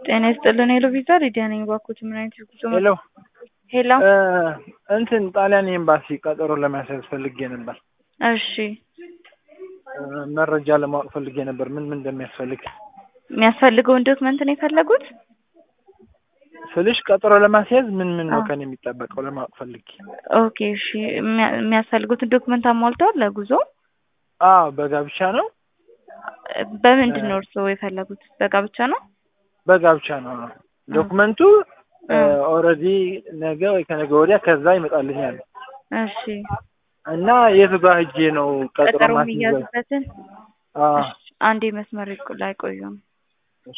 ጤና ይስጥልን ሄሎ ቪዛ ሊዲያ ነኝ። እባክዎት ምን አይነት የጉዞ ሄሎ ሄሎ እንትን ጣሊያን ኤምባሲ ቀጠሮ ለማስያዝ ፈልጌ ነበር። እሺ መረጃ ለማወቅ ፈልጌ ነበር ምን ምን እንደሚያስፈልግ የሚያስፈልገውን ዶክመንት ነው የፈለጉት? ስልሽ ቀጠሮ ለማስያዝ ምን ምን ነው አዎ። ከኔ የሚጠበቀው ለማወቅ ፈልጌ። ኦኬ እሺ የሚያ- የሚያስፈልጉትን ዶክመንት አሟልተዋል ለጉዞ? አዎ በጋብቻ ነው በምንድን ነው እርስዎ የፈለጉት? በጋብቻ ነው? በጋብቻ ነው። ዶክመንቱ እ። ኦልሬዲ ነገ ወይ ከነገ ወዲያ ከዛ ይመጣልኛል እሺ እና የቱ ጋር ሂጄ ነው ቀጠሮ ቀጠሮ ማስይዘው? የሚያዙበትን አዎ እሺ፣ አንዴ መስመር ይቆ- ላይ ቆዩም። እሺ።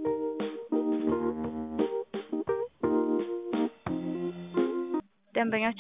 ደንበኛችን